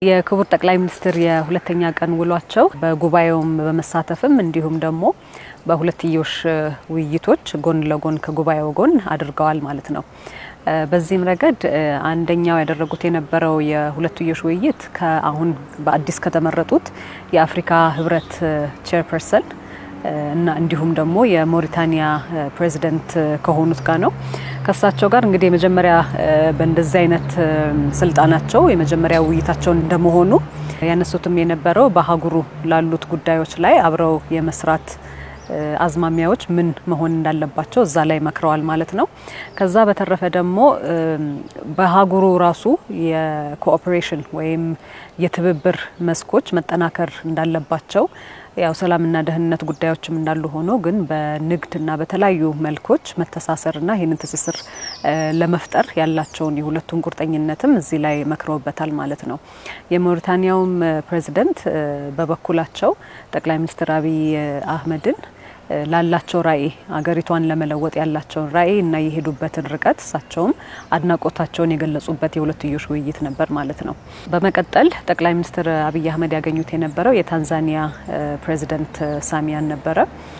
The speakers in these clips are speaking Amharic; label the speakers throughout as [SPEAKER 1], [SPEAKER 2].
[SPEAKER 1] የክቡር ጠቅላይ ሚኒስትር የሁለተኛ ቀን ውሏቸው በጉባኤውም በመሳተፍም እንዲሁም ደግሞ በሁለትዮሽ ውይይቶች ጎን ለጎን ከጉባኤው ጎን አድርገዋል ማለት ነው። በዚህም ረገድ አንደኛው ያደረጉት የነበረው የሁለትዮሽ ውይይት ከአሁን በአዲስ ከተመረጡት የአፍሪካ ህብረት ቼርፐርሰን እና እንዲሁም ደግሞ የሞሪታኒያ ፕሬዚደንት ከሆኑት ጋር ነው። ከእሳቸው ጋር እንግዲህ የመጀመሪያ በእንደዚህ አይነት ስልጣናቸው የመጀመሪያ ውይይታቸው እንደመሆኑ ያነሱትም የነበረው በአህጉሩ ላሉት ጉዳዮች ላይ አብረው የመስራት አዝማሚያዎች ምን መሆን እንዳለባቸው እዛ ላይ መክረዋል ማለት ነው። ከዛ በተረፈ ደግሞ በአህጉሩ ራሱ የኮኦፕሬሽን ወይም የትብብር መስኮች መጠናከር እንዳለባቸው ያው ሰላምና ደህንነት ጉዳዮችም እንዳሉ ሆኖ ግን በንግድና በተለያዩ መልኮች መተሳሰርና ይህንን ትስስር ለመፍጠር ያላቸውን የሁለቱን ቁርጠኝነትም እዚህ ላይ መክረውበታል ማለት ነው። የሞሪታኒያውም ፕሬዚደንት በበኩላቸው ጠቅላይ ሚኒስትር አብይ አህመድን ላላቸው ራዕይ አገሪቷን ለመለወጥ ያላቸውን ራዕይ እና የሄዱበትን ርቀት እሳቸውም አድናቆታቸውን የገለጹበት የሁለትዮሽ ውይይት ነበር ማለት ነው። በመቀጠል ጠቅላይ ሚኒስትር አብይ አህመድ ያገኙት የነበረው የታንዛኒያ ፕሬዚደንት ሳሚያን ነበረ።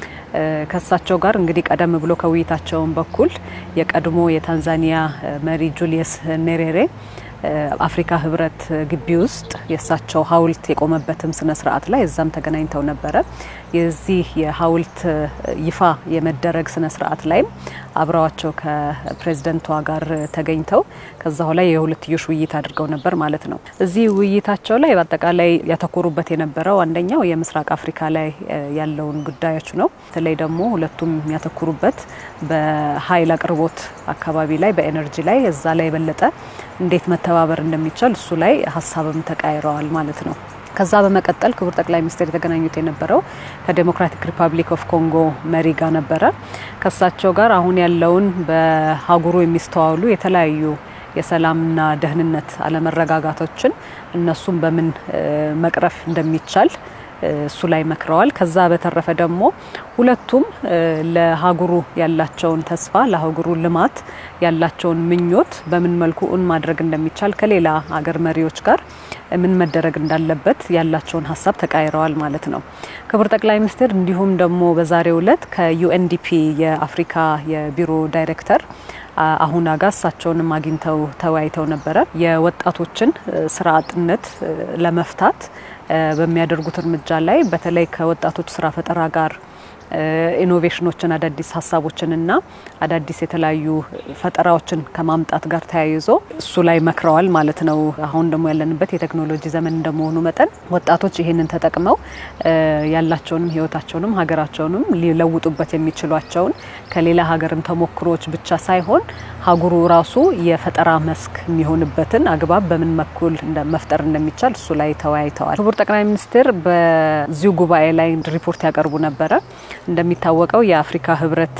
[SPEAKER 1] ከእሳቸው ጋር እንግዲህ ቀደም ብሎ ከውይይታቸውን በኩል የቀድሞ የታንዛኒያ መሪ ጁሊየስ ኔሬሬ አፍሪካ ህብረት ግቢ ውስጥ የእሳቸው ሐውልት የቆመበትም ስነ ስርዓት ላይ እዛም ተገናኝተው ነበረ። የዚህ የሐውልት ይፋ የመደረግ ስነ ስርዓት ላይም አብረዋቸው ከፕሬዝደንቷ ጋር ተገኝተው ከዛ ላይ የሁለትዮሽ ውይይት አድርገው ነበር ማለት ነው። እዚህ ውይይታቸው ላይ በአጠቃላይ ያተኮሩበት የነበረው አንደኛው የምስራቅ አፍሪካ ላይ ያለውን ጉዳዮች ነው። በተለይ ደግሞ ሁለቱም የሚያተኩሩበት በኃይል አቅርቦት አካባቢ ላይ በኤነርጂ ላይ እዛ ላይ የበለጠ እንዴት መተባበር እንደሚቻል እሱ ላይ ሀሳብም ተቃይረዋል ማለት ነው። ከዛ በመቀጠል ክቡር ጠቅላይ ሚኒስትር የተገናኙት የነበረው ከዴሞክራቲክ ሪፐብሊክ ኦፍ ኮንጎ መሪ ጋር ነበረ። ከሳቸው ጋር አሁን ያለውን በሀገሩ የሚስተዋሉ የተለያዩ የሰላምና ደህንነት አለመረጋጋቶችን እነሱም በምን መቅረፍ እንደሚቻል እሱ ላይ መክረዋል። ከዛ በተረፈ ደግሞ ሁለቱም ለሀገሩ ያላቸውን ተስፋ ለሀገሩ ልማት ያላቸውን ምኞት በምን መልኩ ኡን ማድረግ እንደሚቻል ከሌላ ሀገር መሪዎች ጋር ምን መደረግ እንዳለበት ያላቸውን ሀሳብ ተቃይረዋል ማለት ነው። ክቡር ጠቅላይ ሚኒስትር እንዲሁም ደግሞ በዛሬው ዕለት ከዩኤንዲፒ የአፍሪካ የቢሮ ዳይሬክተር አሁን አጋ እሳቸውንም አግኝተው ተወያይተው ነበረ። የወጣቶችን ስራ አጥነት ለመፍታት በሚያደርጉት እርምጃ ላይ በተለይ ከወጣቶች ስራ ፈጠራ ጋር ኢኖቬሽኖችን አዳዲስ ሀሳቦችንና አዳዲስ የተለያዩ ፈጠራዎችን ከማምጣት ጋር ተያይዞ እሱ ላይ መክረዋል ማለት ነው። አሁን ደግሞ ያለንበት የቴክኖሎጂ ዘመን እንደመሆኑ መጠን ወጣቶች ይህንን ተጠቅመው ያላቸውንም ሕይወታቸውንም ሀገራቸውንም ሊለውጡበት የሚችሏቸውን ከሌላ ሀገርም ተሞክሮዎች ብቻ ሳይሆን ሀገሩ ራሱ የፈጠራ መስክ የሚሆንበትን አግባብ በምን በኩል መፍጠር እንደሚቻል እሱ ላይ ተወያይተዋል። ክቡር ጠቅላይ ሚኒስትር በዚሁ ጉባኤ ላይ ሪፖርት ያቀርቡ ነበረ። እንደሚታወቀው የአፍሪካ ህብረት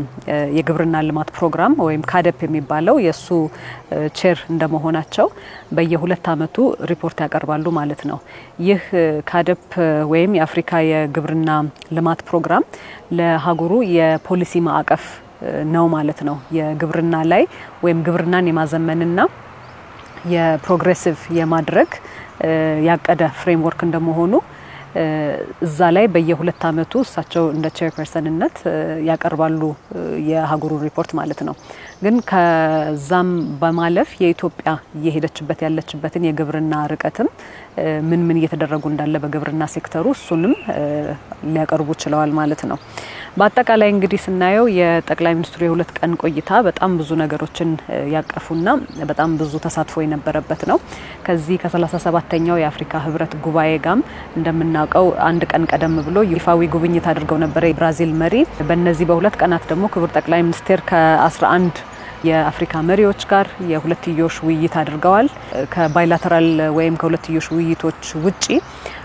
[SPEAKER 1] የግብርና ልማት ፕሮግራም ወይም ካደፕ የሚባለው የእሱ ቼር እንደመሆናቸው በየሁለት ዓመቱ ሪፖርት ያቀርባሉ ማለት ነው። ይህ ካደፕ ወይም የአፍሪካ የግብርና ልማት ፕሮግራም ለሀገሩ የፖሊሲ ማዕቀፍ ነው ማለት ነው። የግብርና ላይ ወይም ግብርናን የማዘመንና የፕሮግሬሲቭ የማድረግ ያቀደ ፍሬምወርክ እንደመሆኑ እዛ ላይ በየሁለት ዓመቱ እሳቸው እንደ ቼርፐርሰንነት ያቀርባሉ የሀገሩ ሪፖርት ማለት ነው። ግን ከዛም በማለፍ የኢትዮጵያ እየሄደችበት ያለችበትን የግብርና ርቀትም ምን ምን እየተደረጉ እንዳለ በግብርና ሴክተሩ እሱንም ሊያቀርቡ ችለዋል ማለት ነው። በአጠቃላይ እንግዲህ ስናየው የጠቅላይ ሚኒስትሩ የሁለት ቀን ቆይታ በጣም ብዙ ነገሮችን ያቀፉና በጣም ብዙ ተሳትፎ የነበረበት ነው። ከዚህ ከ37ተኛው የአፍሪካ ህብረት ጉባኤ ጋም እንደምናውቀው አንድ ቀን ቀደም ብሎ ይፋዊ ጉብኝት አድርገው ነበረ የብራዚል መሪ። በእነዚህ በሁለት ቀናት ደግሞ ክቡር ጠቅላይ ሚኒስቴር ከ11 የአፍሪካ መሪዎች ጋር የሁለትዮሽ ውይይት አድርገዋል። ከባይላተራል ወይም ከሁለትዮሽ ውይይቶች ውጪ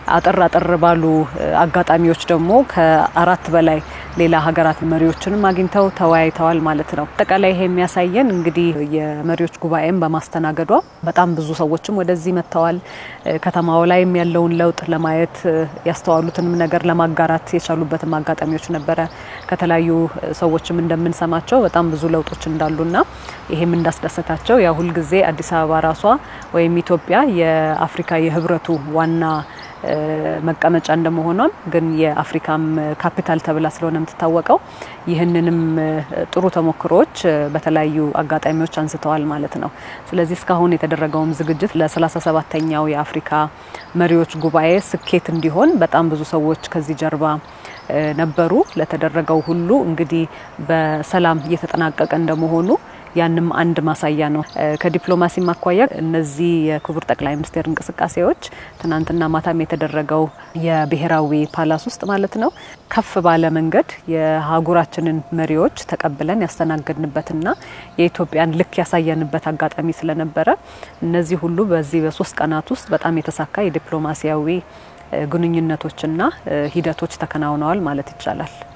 [SPEAKER 1] አጠር አጠር ባሉ አጋጣሚዎች ደግሞ ከአራት በላይ ሌላ ሀገራት መሪዎችንም አግኝተው ተወያይተዋል ማለት ነው። አጠቃላይ ይሄ የሚያሳየን እንግዲህ የመሪዎች ጉባኤም በማስተናገዷ በጣም ብዙ ሰዎችም ወደዚህ መጥተዋል። ከተማው ላይም ያለውን ለውጥ ለማየት ያስተዋሉትንም ነገር ለማጋራት የቻሉበትም አጋጣሚዎች ነበረ። ከተለያዩ ሰዎችም እንደምንሰማቸው በጣም ብዙ ለውጦች እንዳሉና ይሄም እንዳስደሰታቸው ያ ሁልጊዜ አዲስ አበባ ራሷ ወይም ኢትዮጵያ የአፍሪካ የህብረቱ ዋና መቀመጫ እንደመሆኗም ግን የአፍሪካም ካፒታል ተብላ ስለሆነ የምትታወቀው ይህንንም ጥሩ ተሞክሮዎች በተለያዩ አጋጣሚዎች አንስተዋል ማለት ነው። ስለዚህ እስካሁን የተደረገውም ዝግጅት ለ37ተኛው የአፍሪካ መሪዎች ጉባኤ ስኬት እንዲሆን በጣም ብዙ ሰዎች ከዚህ ጀርባ ነበሩ። ለተደረገው ሁሉ እንግዲህ በሰላም እየተጠናቀቀ እንደመሆኑ ያንም አንድ ማሳያ ነው። ከዲፕሎማሲ ማኳያ እነዚህ የክቡር ጠቅላይ ሚኒስትር እንቅስቃሴዎች ትናንትና ማታም የተደረገው የብሔራዊ ፓላስ ውስጥ ማለት ነው ከፍ ባለ መንገድ የሀገራችንን መሪዎች ተቀብለን ያስተናገድንበትና የኢትዮጵያን ልክ ያሳየንበት አጋጣሚ ስለነበረ እነዚህ ሁሉ በዚህ በሶስት ቀናት ውስጥ በጣም የተሳካ የዲፕሎማሲያዊ ግንኙነቶችና ሂደቶች ተከናውነዋል ማለት ይቻላል።